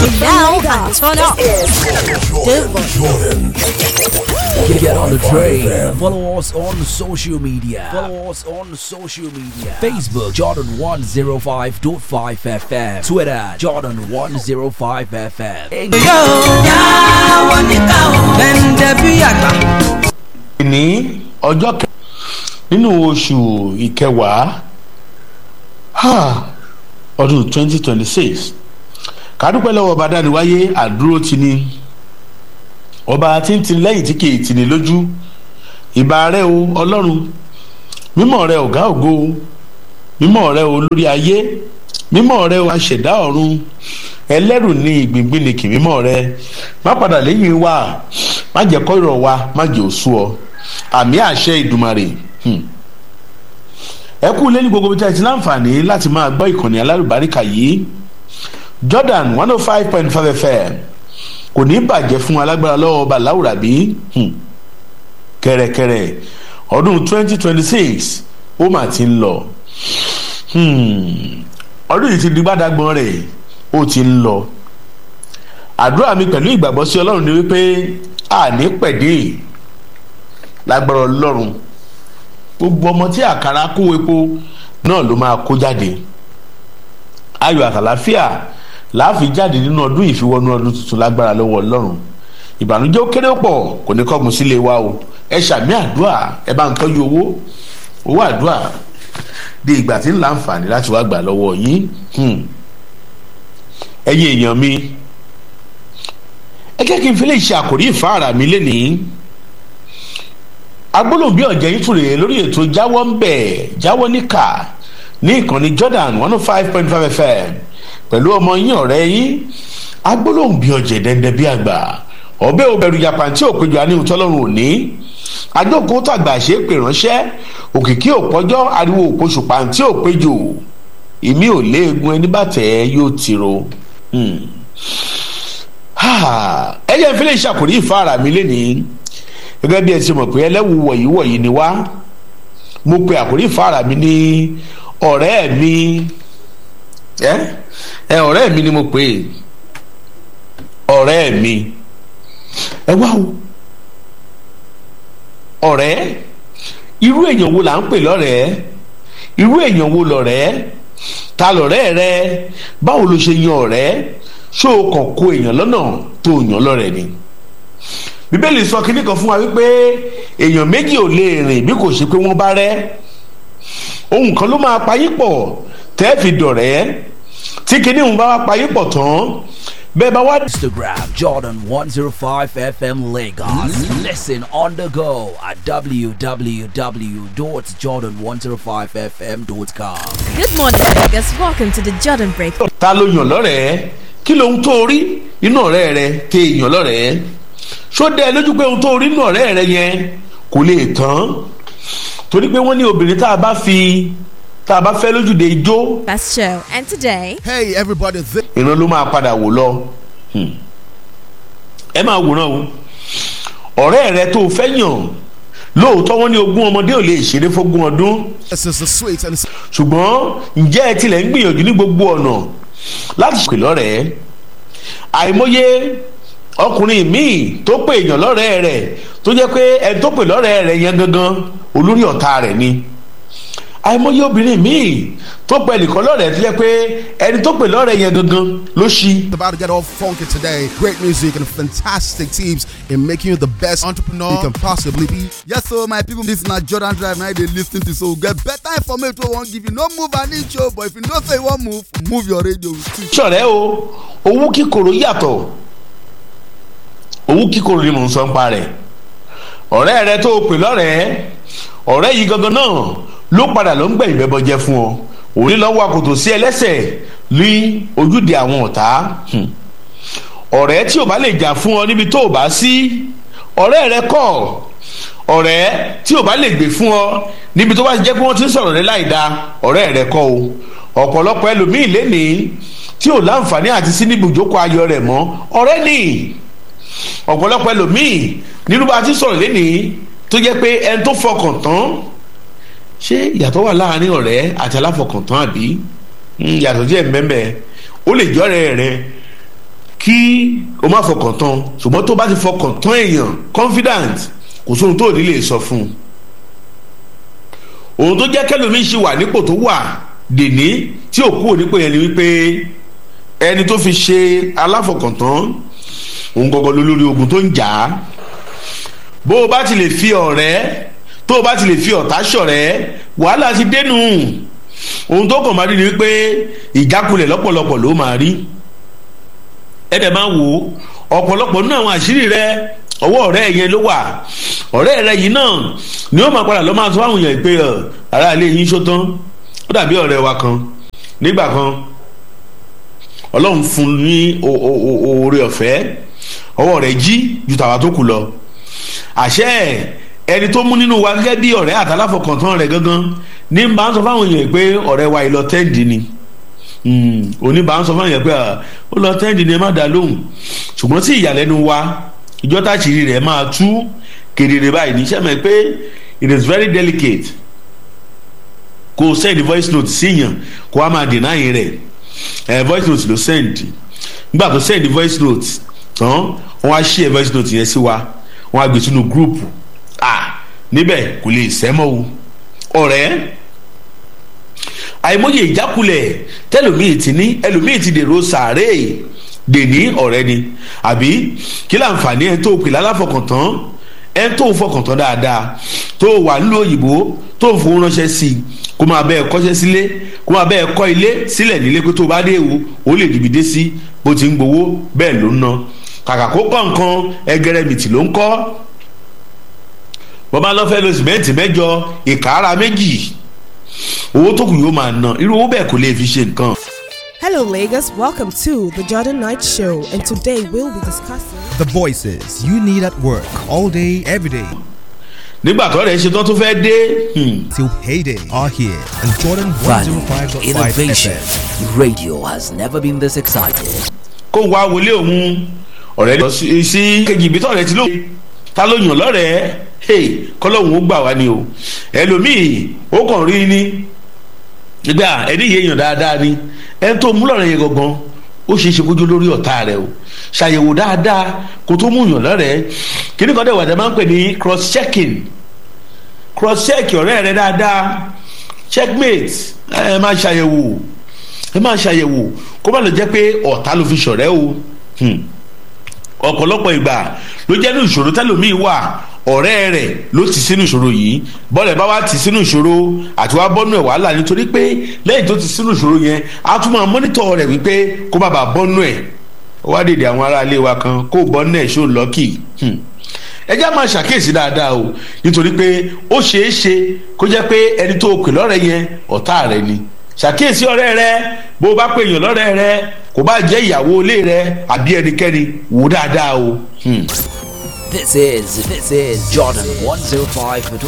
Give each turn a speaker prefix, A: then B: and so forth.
A: And now, turn up. The volume.
B: Get on the train. Follow us on social media. Follow us on social media. Facebook Jordan 105.5 FM. Twitter Jordan 105 FM.
C: ní ọjọ́ kẹ nínú oṣù ìkẹwàá ha, ọdún twenty twenty six kádúpẹ́ lọ́wọ́ ọba dániwáyé àdúró ti ní ọba tí ń tini lẹ́yìn tí kì í tini lójú ìbà rẹ o ọlọ́run mímọ́ rẹ ọ̀gá ògo mímọ́ rẹ o lórí ayé mímọ́ rẹ o aṣẹ̀dá ọ̀run ẹlẹ́rù ní ìgbìngbìnìkì mímọ́ rẹ má padà lẹ́yìn wa má jẹ́ kọ́ ìrọ̀ wa má jẹ́ òṣù ọ àmì àṣẹ ìdùmarè hmm. ẹ kú lẹ́ni gbogbo tí a ti láǹfààní láti máa gbọ́ ìkànnì alárùbáríkà yìí jordan one oh five point five fm kò ní bàjẹ́ fún alágbára lọ́wọ́ ọba láwùrábí hmm. kẹ̀rẹ̀kẹ̀rẹ̀ ọdún twenty twenty six ó mà ti ń lọ hmm. ọdún yìí ti di gbádàgbọ́n rẹ̀ ó ti ń lọ àdúrà mi pẹ̀lú ìgbàgbọ́ sí ọlọ́run ni wípé àní pẹ̀dé lágbára ọlọ́run gbogbo ọmọ tí àkàrà kó epo náà ló máa kó jáde ayọ̀ àtàláfíà láàfin jáde nínú ọdún ìfiwọ́nú ọdún tuntun lágbára lọ́wọ́ ọlọ́run ìbànújẹ́ ó kéré pọ̀ kò ní kọ́gun sílé wa o ẹ ṣàmì àdúrà ẹ bá ń tọ́jú owó owó àdúrà di ìgbà tí ń láǹfààní láti wá gbà lọ́wọ́ yín ẹ̀yin èèyàn mi ẹ jẹ́ kí n fi lè ṣe àkòrí ìfáàrà mi lénìí agbólóhùn bí ọ̀jẹ̀ yìí tún rèé lórí ètò jáwọ́ ń bẹ̀ jáwọ́ níkà ní ìkànnì jordan one oh five point five fm pẹ̀lú ọmọ yín ọ̀rẹ́ yín agbólóhùn bí ọ̀jẹ̀ dẹ́ndẹ́ bí àgbà ọbẹ̀ òbẹ̀rù japan tí òpéjọ aníhun tọ́lọ́run òní àjókòó tàgbà ṣe é pè ránṣẹ́ òkìkí òpọ́jọ́ ariwo òpoṣù pàǹtí òpéjọ ìmí ò léegun ẹni bàtẹ́ yóò tiro ẹ jẹ́ ìfẹ́lẹ́ ìṣàkórí ìfáàrà mi lénìí gẹ́gẹ́ bí ẹ ti mọ̀ pé ẹlẹ́wù wọ̀nyí wọ̀nyí ni wá mo pe àkórí ìfáàrà mi ní ọ̀rẹ́ mi ẹ ẹ ọ̀rẹ́ mi ni mo pè é ọ̀rẹ́ mi ẹ wá o ọ̀rẹ́ irú èèyàn wo là ń pè lọ́rẹ̀ẹ́ irú èèyàn wo lọ̀rẹ́ ta lọ̀rẹ́ rẹ báwo ló ṣe yan ọ̀rẹ́ ṣó o kàn kó èèyàn lọ́nà tó o yàn lọ́rẹ̀ ni bíbélì sọ kínní kan fún wa wípé èèyàn méjì ò lè rìn bí kò ṣe pé wọ́n bá rẹ́ ohun kan ló máa payín pọ̀ tẹ́ fi dọ̀rẹ́ tí kínní òun bá wá payín pọ̀ tán bẹ́ẹ̀ bá wá.
B: Instagram Jordan 105 FM Lagos. Listen on the go at www.jordan105fm.com.
A: Good morning, Vegas. Welcome to the Jordan Break.
C: ta ló yàn lọ́rẹ̀ẹ́ kí lóhun tó rí inú ọ̀rẹ́ rẹ tẹ èèyàn lọ́rẹ̀ẹ́ ṣó dẹ́ ẹ lójú pé ohun tó rí inú ọ̀rẹ́ rẹ yẹn kò lè tán torí pé wọ́n ní obìnrin tá a bá fi tá a bá fẹ́ lójúde ijó
A: Best show. And today,
D: Hey everybody, this
C: ìran ló máa padà wò lọ Hmm. ẹ máa wòran o ọ̀rẹ́ rẹ tó o fẹ́ yàn lóòótọ́ wọn ní ogún ọmọdé ò lè ṣeré fógún ọdún
D: is the sweet and it's
C: ṣùgbọ́n ǹjẹ́ ẹ tilẹ̀ ń gbìyànjú ní gbogbo ọ̀nà láti ṣe lọ́rẹ̀ẹ́ àìmọye ọkùnrin míì tó pè èèyàn lọ́rẹ̀ẹ́ rẹ̀ tó jẹ́ pé ẹni tó pè lọ́rẹ̀ẹ́ rẹ̀ yẹn gangan olórí ọ̀tá rẹ̀ ni àìmọye obìnrin míì tó pè ẹnìkan lọ́rẹ̀ẹ́ tó jẹ́ pé ẹni tó pè lọ́rẹ̀ẹ́ yẹn gangan ló ṣí
D: about to get all funky today. Great music and fantastic tips in making you the best entrepreneur you can possibly be.
E: Yes, so my people, this na Jordan Drive. Now they listen to so get better information. We won't give you no move an inch, oh, but if you know say you want move, move your radio. with it.
C: ṣọ̀rẹ́ o owó kíkorò yàtọ̀ owó kíkorò ni mò ń sọ ń pa rẹ̀ ọ̀rẹ́ rẹ tó o pè lọ́rẹ̀ẹ́ ọ̀rẹ́ yìí gangan náà ló padà ló ń gbẹ̀ ìbẹ́bọ jẹ́ fún ọ òní lọ́wọ́ àkótó sí ẹlẹ́sẹ̀ ní ojúde àwọn ọ̀tá Hmm. ọ̀rẹ́ tí ò bá lè jà fún ọ níbi tó o bá sí ọ̀rẹ́ rẹ kọ́ ọ̀rẹ́ tí ò bá lè gbè fún ọ níbi tó bá ti jẹ́ pé wọ́n ti ń sọ̀rọ̀ rẹ láì da ọ̀rẹ́ rẹ kọ́ o ọ̀pọ̀lọpọ̀ ẹlòmíì lénìí tí ò láǹfààní àti sí níbi ìjókòó ayọ̀ rẹ̀ mọ́ ọ̀rẹ́ ni ọ̀pọ̀lọpọ̀ ẹlòmíì nínú bá a ti sọ̀rọ̀ lénìí tó jẹ́ pé ẹni tó fọkàn tán ṣé ìyàtọ̀ wà láàrin ọ̀rẹ́ àti aláfọkàntán àbí Mm, yàtọ̀ díẹ̀ mbẹ́mbẹ́ ó lè jọ́rẹ́ rẹ kí o má fọkàn tán ṣùgbọ́n tó bá ti fọkàn tán èèyàn confident kò sóhun tó ò ní lè sọ fún un òun tó jẹ́ kẹlòmíì ṣì wà nípò tó wà dèní tí ò kúrò nípò yẹn ni wípé ẹni tó fi ṣe aláfọkàntán òun gangan ló lórí ogun tó ń jà á bó o bá ti lè fi ọ̀rẹ́ tó o bá ti lè fi ọ̀tá ṣọ̀rẹ́ wàhálà ti dénú ohun tó kàn máa rí ni wípé ìjákulẹ̀ lọ́pọ̀lọpọ̀ ló máa rí ẹ̀dẹ̀ máa wò ó ọ̀pọ̀lọpọ̀ nínú àwọn àṣírí rẹ ọwọ́ ọ̀rẹ́ yẹn ló wà ọ̀rẹ́ rẹ yìí náà ni ó máa padà lọ́ máa sọ fáwọn èèyàn pé ara ilé yín ṣó tán ó dàbí ọ̀rẹ́ wa kan nígbà kan ọlọ́run fún ní oore ọ̀fẹ́ ọwọ́ rẹ̀ jí ju tàwa tó kù lọ àṣẹ ẹni tó mú nínú wa gẹ́gẹ́ bí ọ̀rẹ́ àtàláfọkàntán rẹ̀ gangan ní bá ń sọ fáwọn èèyàn pé ọ̀rẹ́ wa ìlọ tẹ́ǹdì ni òní bá ń sọ fáwọn èèyàn pé ó lọ tẹ́ǹdì ni ẹ má dá lóhùn ṣùgbọ́n sí ìyàlẹ́nu wa ìjọ táṣìírí rẹ̀ máa tú kedere báyìí níṣẹ́ mẹ́ pé it is very delicate kó send voice note síyàn kó wá máa deny rẹ̀ ẹ̀ voice note ló send nígbà tó send voice note tán wọ́n á share voice note yẹn sí wa wọ́n á gbé sínú group ah níbẹ̀ kò lè sẹ́mọ́ o ọ̀rẹ́ àìmọye ìjákulẹ̀ tẹlòmíì ti ní ẹlòmíì ti dèrò sàárè dèní ọ̀rẹ́ ni àbí kí láǹfààní ẹ̀ tó pè lálàfọkàntán ẹ̀ tó fọkàntán dáadáa tó wà nílùú òyìnbó tó ń fowó ránṣẹ́ sí i kó máa bẹ́ẹ̀ kọ́ṣẹ́ sílé kó máa bẹ́ẹ̀ kọ́ ilé sílẹ̀ nílé pé tó bá dé ewu ó lè dìbì dé sí bó ti ń gbowó bẹ́ẹ̀ ló ń ná kàkà kó kọ́ nǹkan ẹgẹrẹmìtì ló ń kọ́ bọ́bá lọ́fẹ́ lo sìmẹ́ǹtì mẹ́jọ ìkàrà méjì owó tó kù yóò máa ná irú owó bẹ́ẹ̀ kò lè fi ṣe nǹkan.
A: Hello, Lagos. Welcome to the Jordan Knight Show, and today we'll be discussing.
F: The voices you need at work all day, every day.
C: nígbà tó rẹ̀ ṣe tán tó fẹ́ dé
F: Till payday are here on Jordan
B: Value,
F: 105.5
B: innovation.
F: FM.
B: Radio has never been this excited.
C: kó wá wọlé òun ọ̀rẹ́ lọ sí sí kejì ibi tọ̀rẹ́ ti ló ta ló yàn lọ́rẹ̀ẹ́ hey kọ́lọ́hún ó gbà wá ni o ẹlòmíì ó kàn rí ni nígbà ẹni yé èèyàn dáadáa ni ẹni tó mú lọ́rẹ̀ yẹn gangan ó ṣeé ṣe kójú lórí ọ̀tá rẹ o ṣàyẹ̀wò dáadáa kó tó mú yàn lọ́rẹ̀ẹ́ kíní kan dẹ̀ wà dẹ̀ máa ń pè ní cross checking cross check ọ̀rẹ́ rẹ dáadáa checkmate ẹ máa ṣàyẹ̀wò ẹ máa ṣàyẹ̀wò kó má lọ jẹ́ pé ọ̀tá ló fi ṣọ̀rẹ́ o Hmm. ọ̀pọ̀lọpọ̀ ìgbà ló jẹ́ ní ìṣòro tẹ́lòmíì wà ọ̀rẹ́ rẹ̀ ló ti sínú ìṣòro yìí bọ́lẹ̀ bá wá ti sínú ìṣòro àti wá bọ́nú ẹ̀ wàhálà nítorí pé lẹ́yìn tó ti sínú ìṣòro yẹn á tún máa mọ́nítọ̀ rẹ̀ wípé kó má bàa bọ́nú ẹ̀ ó wá dèdè àwọn aráalé wa kan kó bọ́nú ẹ̀ ṣó lọ́kì ẹ já máa ṣàkíyèsí dáadáa o nítorí pé ó ṣeé ṣe kó jẹ́ pé ẹni tó pè lọ́rẹ́ yẹn ọ̀tá rẹ ni ṣàkíyèsí ọ̀rẹ́ rẹ bó o bá pè yàn lọ́rẹ́ rẹ kò bá jẹ́ ìyàwó ilé rẹ àbí ẹnikẹ́ni wò dáadáa o. Hmm.
B: This is this is Jordan 105.